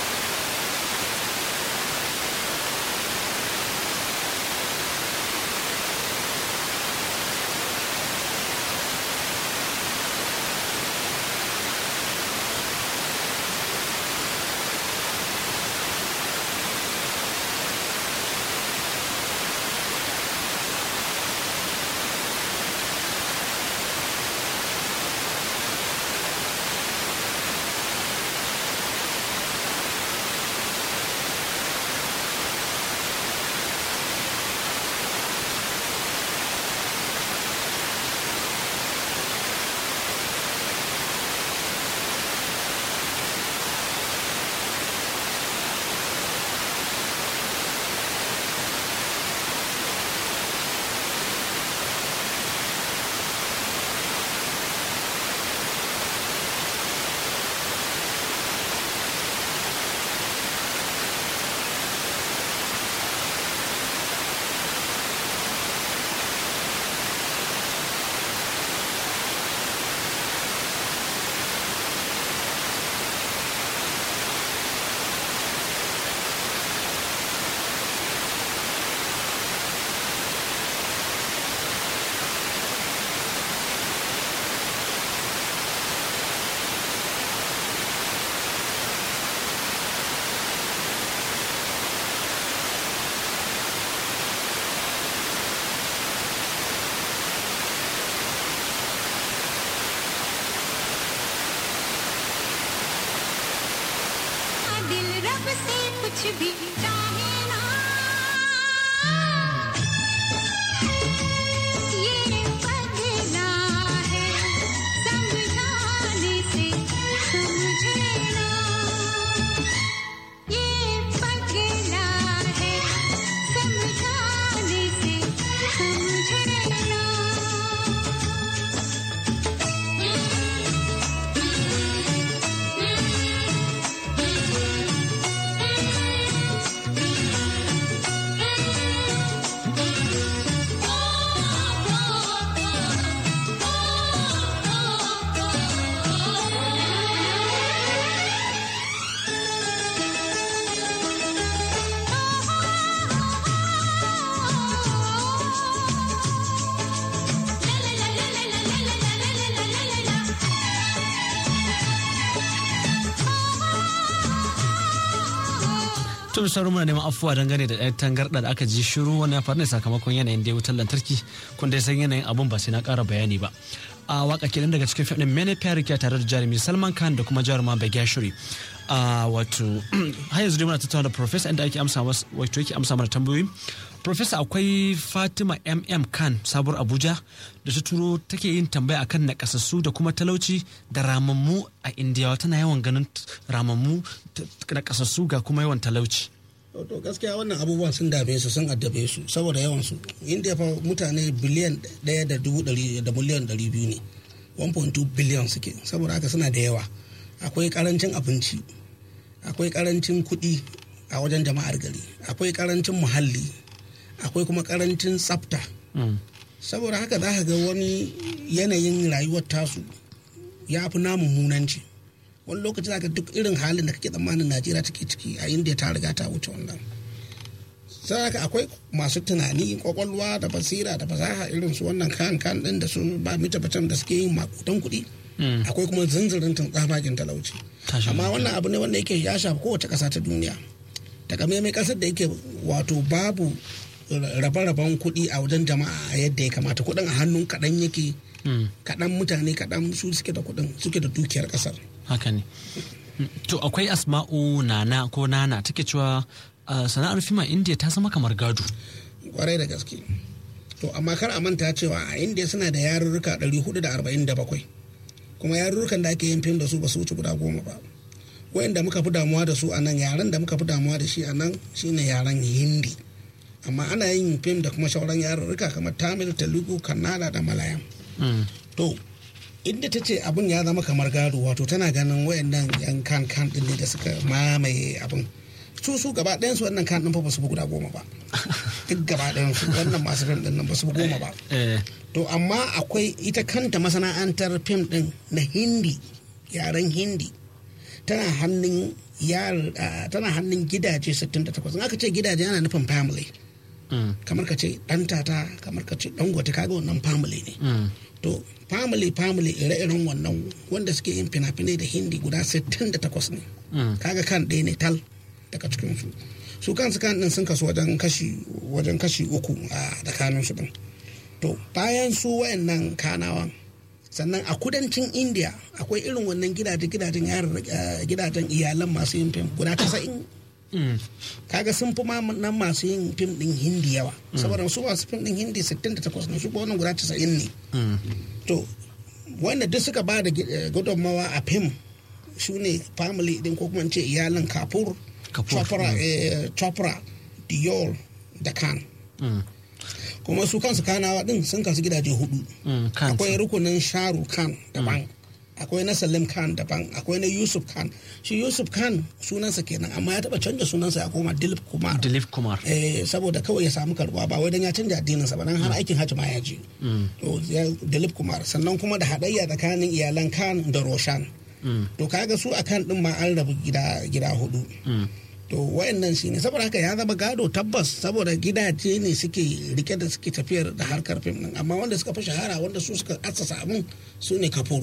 दिल रब से कुछ भी चाहे ना ये पगला है समझाने से समझे ना ये पगला है समझाने से समझे ना tun sauran muna neman afuwa dangane da ɗaya tangarɗa da aka ji shiru wani ya faru ne sakamakon yanayin da wutar lantarki kun dai san yanayin abun ba sai na ƙara bayani ba a waka kenan daga cikin fim ɗin mene kyarikiya tare da jarumi salman khan da kuma jaruma bagashiri a wato har yanzu dai muna tattauna da professor inda ake amsa mas- wato yake amsa mana tambayoyi professor akwai fatima mm khan sabuwar abuja da ta turo take yin tambaya akan nakasassu da kuma talauci da ramammu a indiyawa tana yawan ganin ramammu t- nakasassu ga kuma yawan talauci to gaskiya wannan abubuwan sun dame su sun addabe su saboda yawan su inda fa mutane biliyan ɗaya da dubu ɗari da miliyan ɗari biyu ne 1.2 biliyan suke saboda haka suna da yawa akwai karancin abinci akwai karancin kuɗi a wajen jama'ar gari akwai karancin muhalli akwai kuma karancin tsafta Mm. saboda haka za ka ga wani yanayin rayuwar tasu ya fi namun munanci wani lokaci za ka duk irin halin da kake tsammanin najeriya take ciki a inda ta riga ta wuce wannan sai haka akwai masu tunani kwakwalwa da basira da fasaha irin su wannan kan kan din da su ba mita bacam da suke yin makudan kuɗi akwai kuma zanzirin tsabagen talauci Tashi amma wannan abu ne wanda yake ya shafi kowace ƙasa ta duniya takamaimai ƙasar da yake wato babu rabe-raben kuɗi a wajen jama'a a yadda ya kamata kuɗin a hannun kaɗan yake kaɗan mutane kaɗan su suke da kuɗin suke da dukiyar ƙasar haka ne to akwai asma'u nana ko nana take cewa uh, sana'ar fim a india ta zama kamar gado kwarai da gaske to amma kar a manta cewa a indiya suna da yarurruka 447 kuma yarurrukan da ake yin fim da su ba su wuce guda goma ba wayanda muka fi damuwa da su a nan yaren da muka fi damuwa da shi a nan shine yaren hindi amma ana yin fim da kuma sauran yarurruka kamar tamil telugu kannada da malayam to inda ta ce abin ya zama kamar gado wato tana ganin wayannan yan kan kan din ne da suka mamaye abin su su gaba ɗayan su wannan kan din fa ba su fi guda goma ba duk gaba ɗayan su wannan masu fim din nan ba su fi goma ba eh, to amma akwai ita kanta masana'antar fim din na hindi yaren hindi tana hannun yar ah, tana hannun gidaje 68 in aka ce gidaje yana nufin family mm, kamar ka ce ɗan tata kamar ka ce ɗan gwata kaga wannan family ne mm, to family family ire-iren wannan wanda suke yin fina-finai da hindi guda 68 ne mm, kaga kan ɗaya ne tal daga cikin su su kansu kan ɗin sun kasu wajen kashi wajen kashi uku a tsakanin su ɗin to bayan su wayannan kanawan sannan a kudancin india akwai irin wannan gidaje gidajen yaran gidajen iyalan masu yin fim guda casa'in mm, kaga sun fi ma nan masu yin fim din hindi yawa saboda su masu fim din hindi 68 ne su ba wannan guda 90 ne mm, to wanda duk suka ba da gi- eh, gudunmawa a fim su ne family din ko kuma in ce iyalin kapur Kapoor, chopra eh, chopra dior da khan mm, kuma su kansu kanawa din sun kasu gidaje hudu mm, kan akwai rukunin sharu khan daban akwai na salim khan daban akwai na yusuf khan shi yusuf khan sunansa kenan amma ya taba canja sunansa ya koma dilip kumar dilip kumar eh, saboda kawai ya samu karbuwa ba wai dan ya canja addininsa ba dan har aikin hajji ma ya je to ya Dilip Kumar sannan kuma da haɗayya tsakanin iyalan Khan da Roshan mm, to kaga su a kan din ma an rabu gida gida hudu mm, to wayannan shi ne saboda haka ya zama gado tabbas saboda gidaje ne suke rike da suke tafiyar da harkar fim din amma wanda suka fi shahara wanda su suka assasa abin su ne Kapoor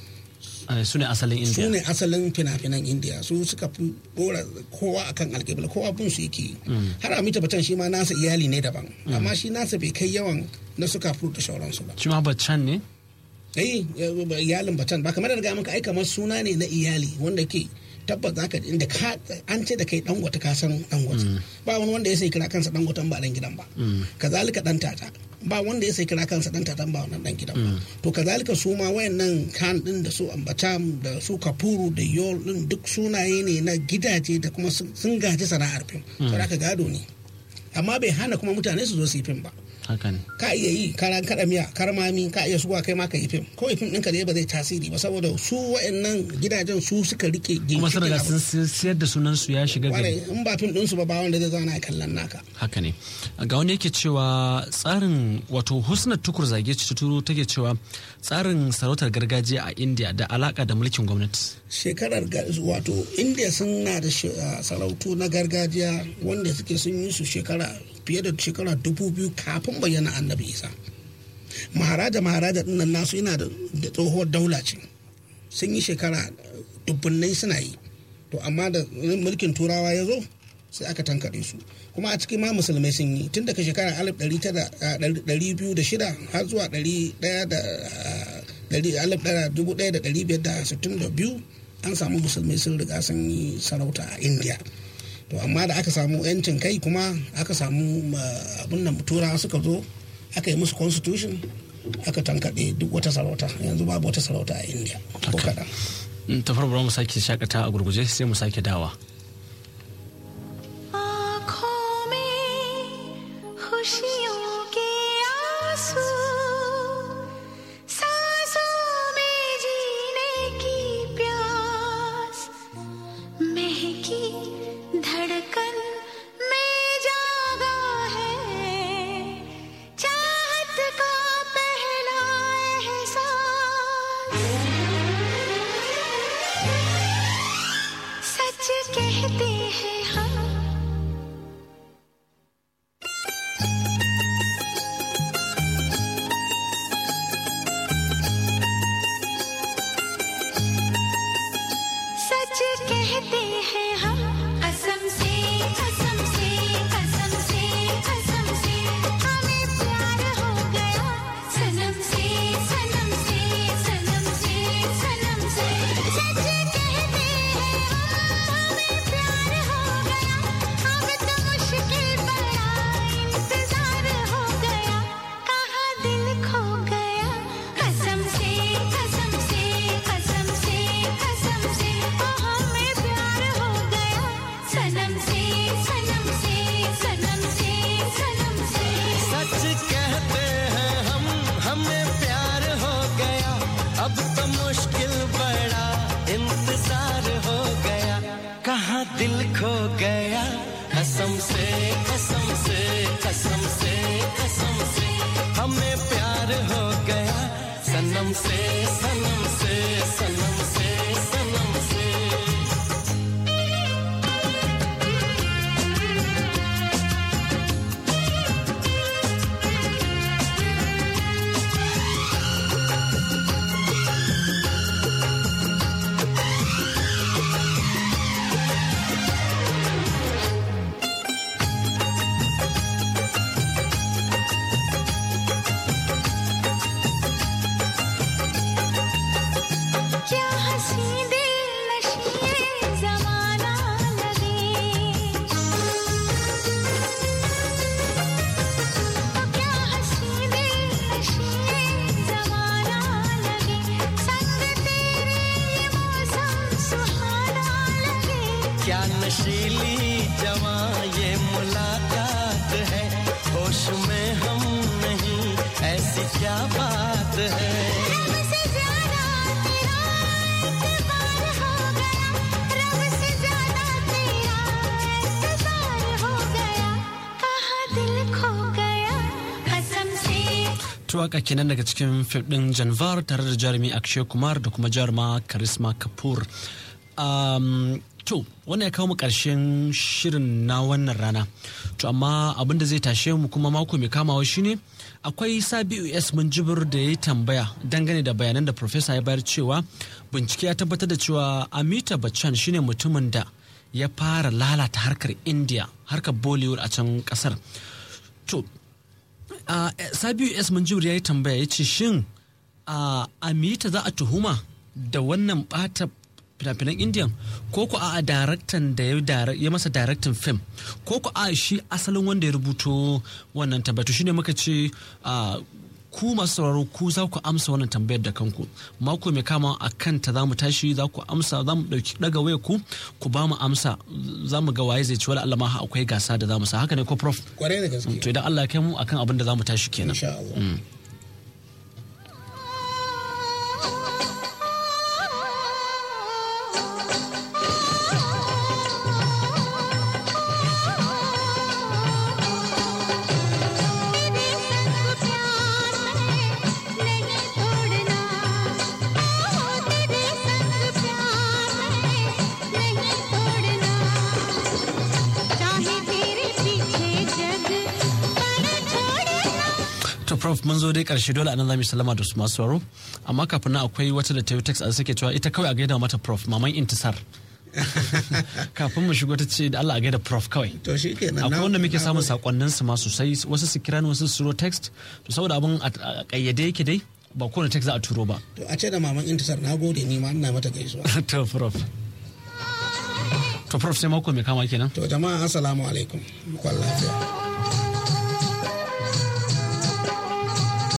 eh, su ne asalin su india ne asalin fina-finan indiya su suka fi dora kowa akan alƙibla kowa bin su yake yi. har amita batan shi ma nasa iyali ne daban amma shi nasa bai kai yawan na suka fi da sauransu ba shi ma baccan ne eh iyalin batan ba kamar da ga maka ai kamar suna ne na iyali wanda ke tabbas zaka ji inda ka an ce da kai dan wata ka san dan wata ba wani wanda ya sai kira kansa dan watan ba dan gidan ba kazalika dan tata ba wanda ya sai kira kansa dan tatan ba wannan dan gidan ba to kazalika su ma wayannan kan din da su ambatam da su kapuru da yol din duk sunaye ne na gidaje da kuma sun sun gaji sana'ar fim saboda haka gado ne amma bai hana kuma mutane su zo su yi fim ba haka ne ka iya yi karan kada miya karmami ka iya suwa kai ma ka yi fim kawai fim ɗinka ne ba zai tasiri ba saboda su wa'annan gidajen su suka rike kuma sun riga ginshiƙin sun siyar da sunan su ya shiga abu. Kwarai, gari in ba fim ɗinsu ba ba wanda zai zauna a kallon naka haka ne ga wani yake cewa tsarin wato husnat tukur zage ci turo take cewa tsarin sarautar gargajiya a india da alaka da mulkin gwamnati shekarar ga- wato india suna da shi- ah, sarautu na gargajiya wanda suke sun yi su shekara fiye da shekara dubu biyu kafin bayyana annabi isa maharaja maharaja dinnan nasu yana da da tsohuwar daula ce sun yi shekara dubbunai suna yi to amma da mulkin turawa ya zo sai aka tankaɗe su kuma a cikin ma musulmai sun yi tun daga shekara 1206 har zuwa 1562 an samu musulmai sun riga sun yi sarauta a india to amma da aka samu yancin kai kuma aka samu abin nan turawa suka zo aka yi musu constitution aka tankaɗe duk wata sarauta yanzu babu wata sarauta a india ko Haka. kaɗan Mm, ta farko bari mu sake shakata a gurguje sai mu sake dawa आँखों में खुशियों के आंसू सांसों में जीने की प्यास महकी धड़कन में जागा है चाहत का पहला एहसास सच कह से सनम से सनम से सनम से क्या हंसी दिल नशीए जमाना लगे क्या हंसी दिल नशीए जमाना लगे संग तेरे ये मौसम सुहाना लगे क्या नशीली जवा ये मुलाकात है होश में हम नहीं ऐसी क्या बात है रब से ज्यादा तेरा एतबार हो गया रब से ज्यादा तेरा एतबार हो गया कहाँ दिल खो गया कसम से tuwaka kenan daga cikin fim din janvar tare da jarumi akshay kumar da kuma jaruma karisma kapoor um, to wannan ya kawo mu karshen shirin na wannan rana to amma abin da zai tashe mu kuma mako mai kamawa shine akwai sabiu s munjibir da ya yi tambaya dangane da bayanan da profesa ya bayar cewa bincike ya tabbatar da cewa amita bachchan shine mutumin da ya fara lalata harkar india harkar bollywood a can kasar to Uh, Sabiu S. Manjur ya yi tambaya ya ce shin uh, Amita za a tuhuma da wannan bata fina-finan Indiyan ko ku a daraktan da ya dara- ya masa daraktan fim ko ku a shi asalin wanda ya rubuto wannan tabbatu shine muka ce uh, ku masu sauraro ku za ku amsa wannan tambayar da kanku mako mai kama a kanta za mu tashi za ku amsa za mu ɗauki ɗaga waya ku ku ba mu amsa za mu ga waye zai ci wala Allah ma akwai gasa da za mu sa haka ne ko prof kwarai da gaske to idan Allah ya kai mu akan abin da za mu tashi kenan insha Allah तेरे संग प्यार में नहीं तोड़ना ओ तेरे संग प्यार में नहीं तोड़ना चाहे तेरे पीछे जग पर छोड़ना to prof mun zo dai karshe dole anan za mu yi sallama da su masu sauraro amma kafin nan akwai wata da ta yi text a suke cewa ita kawai a gaida mata prof maman intisar kafin mu shigo ta ce da Allah a gaida prof kawai to shi kenan akwai na- wanda muke na samun gode. sakonnin su ma sosai wasu su kira ni wasu su turo text to saboda abin a a kayyade yake dai ba kowane text za a turo ba to a ce da maman intisar na gode ni ma ina mata gaisuwa to prof to prof sai mako mai kama kenan to jama'a assalamu alaikum kwan lafiya